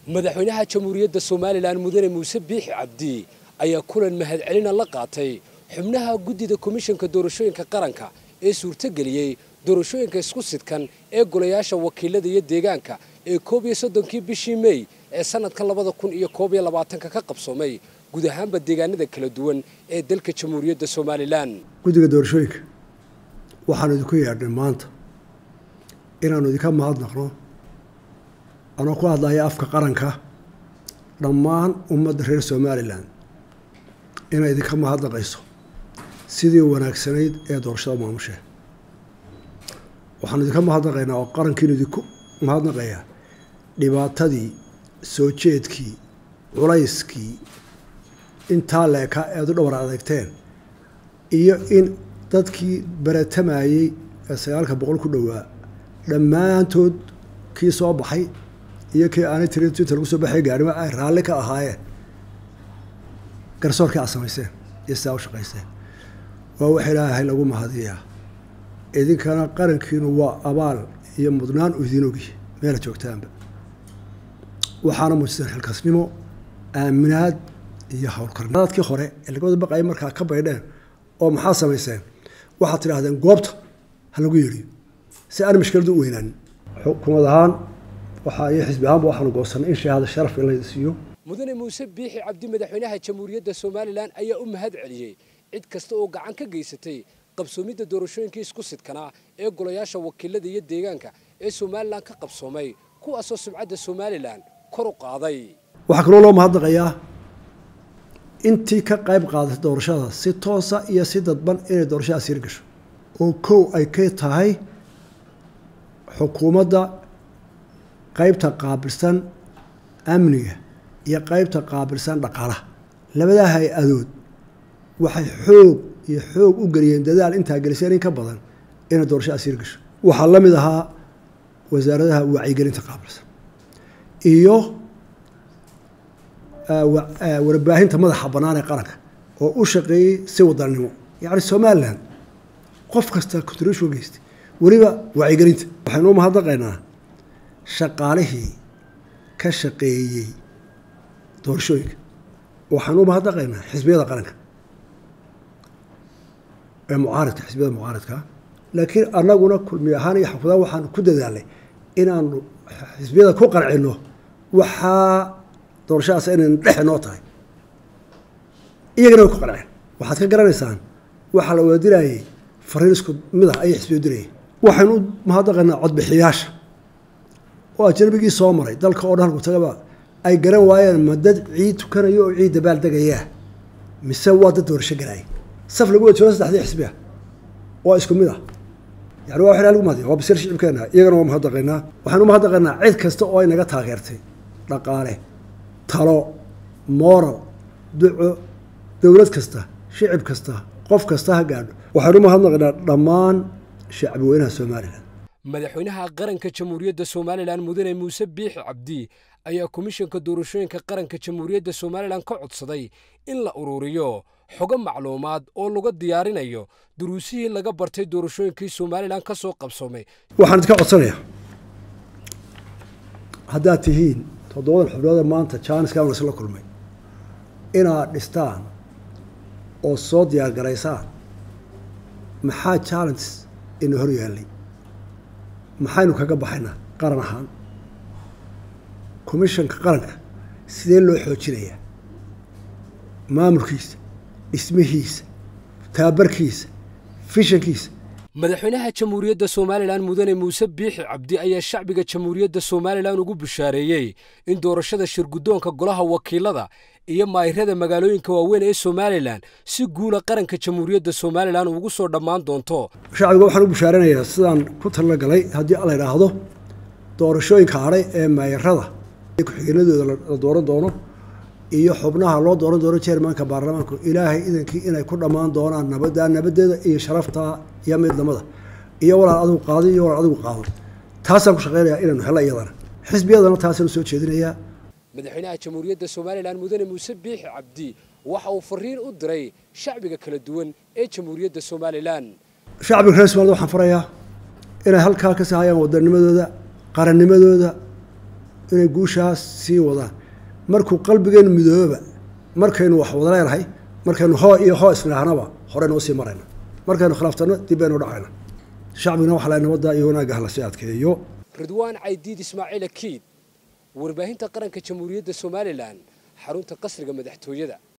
madaxweynaha jamhuuriyadda somalilan mudane muuse biixi cabdi ayaa kulan mahadcelina la qaatay xubnaha guddida komishanka doorashooyinka qaranka ee suurtogeliyey doorashooyinka isku sidkan ee golayaasha wakiilada iyo deegaanka ee koob iyo soddonkii bishii mey ee sanadka labada kun iyo koob iyo labaatanka ka qabsoomay guud ahaanba deegaanada kala duwan ee dalka jamhuuriyadda somalilan guddiga doorashooyinka waxaanu idinku yeedhnay maanta inaannu idinka mahadnaqno anoo ku hadlaya afka qaranka dhammaan ummadda reer somalilan inay idinka mahadnaqayso sidii wanaagsanayd ee doorashada maamushee waxaanu idinka mahadnaqaynaa oo qarankiinu idinku mahadnaqayaa dhibaatadii soo jeedkii culayskii intaa leeka eed u dhowr adeegteen iyo in dadkii baratamayey ee sagaalka boqol ku dhowaa dhammaantood kii soo baxay iyo kii aanay tirin inta lagu soo baxay gaarima ay raalli ka ahaayeen garsoorkii aad samayseen iyo sidaa u shaqayseen waa wax ilaahay lagu mahadiyaa idinkana qarankiinu waa abaal iyo mudnaan u idiin ogi meela joogtaanba waxaana muujiseen xilkasnimo aaminaad iyo howlkarnadadkii hore ee lagawada baqaya markaa ka baydheen oo maxaa samayseen waxaad tidhaahdeen goobta ha lagu yeedhiyo si aan mashkiladu u weynaanin xukuumad ahaan waxaa iyo xisbi ahaanba waxaanu goosanay in shahaada sharaf in la siiyo mudane muuse biixi cabdi madaxweynaha jamhuuriyadda somalilan ayaa u mahad celiyey cid kasta oo gacan ka geysatay qabsoomidda doorashooyinkii isku sidkanaa ee golayaasha wakiilada iyo deegaanka ee somalilan ka qabsoomay kuwaasoo sumcadda somalilan kor u qaaday waxaa kaloo loo mahadnaqayaa intii ka qayb qaadatay doorashada si toosa iyo si dadban inay doorashadaas yar gasho oo kow ay ka tahay xukuumadda qaybta qaabilsan amniga iyo qaybta qaabilsan dhaqaalaha labadaa hay-adood waxay xoog iyo xoog u geliyeen dadaal intaa geliseen in ka badan inay doorashadaas yar gasho waxaa la mid ahaa wasaaradaha wacyigelinta qaabilsan iyo warbaahinta madaxa bannaan ee qaranka oo u shaqeeyey si wadannimo yacni somalilan qof kasta contribution geystay weliba wacyigelinta waxaynu u mahadnaqaynaa shaqaalihii ka shaqeeyey doorashooyinka waxaanu u mahadnaqaynaa xisbiyada qaranka ee mucaaridka xisbiyada mucaaridka laakiin annaguna kulmi ahaan iyo xafudaan waxaanu ku dadaalnay inaanu xisbiyada ku qancino waxaa doorashadaas inaynu dhexe noo tahay iyagana way ku qanceen waxaad ka garanaysaan waxaa la wada dirayay fariin isku mid ah ayay xisbiyo dirayeen waxaynu u mahadnaqaynaa codbixiyaasha oo ajnabigii soo maray dalka oo dhan halku tagaba ay garan waayeen ma dad ciid tukanayo oo ciid dabaal degayaa mise waa dad doorasho galaaya saf lagu wada joogo saddexdii xisbiya waa isku mid ah yani waa waxaa lagu mahadiya waa basiir shicibkeena iyagana waa mahadnaqaynaa waxaynu u mahadnaqaynaa cid kasta oo ay naga taageertay dhaqaale talo moral duco dowlad kasta shicib kasta qof kasta ha gaadho waxaynu mahadnaqaynaa dhammaan shacbi weynaha somalilan madaxweynaha qaranka jamhuuriyadda somalilan mudane muuse biixi cabdi ayaa komishanka doorashooyinka qaranka jamhuuriyadda somalilan ka codsaday in la ururiyo xogo macluumaad oo laga diyaarinayo duruusihii laga bartay doorashooyinkii somalilan ka soo qabsoomay waxaan idinka codsanayaa haddaad tihiin toddobadan xubnoode maanta jaaniskan isla kulmay inaad dhistaan oo soo diyaar garaysaan maxaa challenges ina hor yaallay maxaynu kaga baxaynaa qaran ahaan commishanka qaranka sidee loo xoojinayaa maamulkiisa dhismihiisa tababarkiisa fishankiisa madaxweynaha jamhuuriyadda somalilan mudane muuse biixi cabdi ayaa shacbiga jamhuuriyadda somalilan ugu bushaareeyey in doorashada shirguddoonka golaha wakiilada iyo maayirada magaalooyinka waaweyn ee somalilan si guula qaranka jamhuuriyadda somalilan ugu soo dhammaan doonto shacbiga waxaan u bushaaranayaa sidaan ku tala galay haddii la idhaahdo doorashooyinka hadhay ee maayirada ku-xigeenadooda la dooran doono iyo xubnaha loo dooran doono jermanka baarlamaanku ilaahay idankii inay ku dhammaan doonaan nabadda nabadeeda iyo sharafta iyo midnimada iyo walaal adigu qaado iyo walaal adigu qaado taasaan ku shaqeynayaa inaynu helo iyadana xisbiyadana taasaan soo jeedinayaa madaxweynaha jamhuuriyadda somalilan mudane muuse biixi cabdi waxa uu fariin u diray shacbiga kala duwan ee jamhuuriyadda somalilan shacbiga reer somalida waxaan farayaa inay halkaa ka sahayaan wadanimadooda qarannimadooda inay guushaas sii wadaan markuu qalbigeenu midooba markaynu wax wada leenahay markaynu hoo iyo hoo isnaahnaba horeynu usii marayna markaynu khilaaftano dib baynu dhacayna shacbigana waxaa la nabadda iyo wanaagga lasii adkeeyo ridwaan caydiid ismaaciil akiid warbaahinta qaranka jamhuuriyadda somalilan xarunta qasriga madaxtooyada